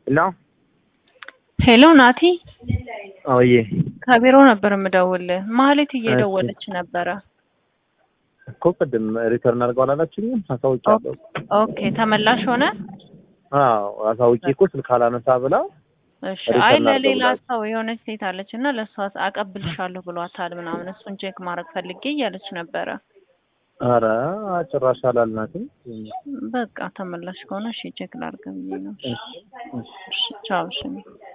ሄሎ ሄሎ ናቲ፣ አውዬ ከቢሮ ነበር የምደውልህ። ማህሌት እየደወለች ነበረ። እኮ ቅድም ሪተርን አድርገው አላላችሁኝም? አሳውቂያለሁ። ኦኬ ተመላሽ ሆነ። አዎ አሳውቂ እኮ ስልክ አላነሳ ብላ እሺ። ሪተርን አይ አድርገው ለሌላ ብላለች። ሰው የሆነች ሴት አለች እና ለእሷ አቀብልሻለሁ ብሏታል ምናምን፣ እሱን ቼክ ማድረግ ፈልጌ እያለች ነበረ። ኧረ ጭራሽ አላልናትም። በቃ ተመላሽ ከሆነ እሺ ቼክ ላድርግ ብዬ ነው። እሺ፣ እሺ። እሺ ቻው። እሺ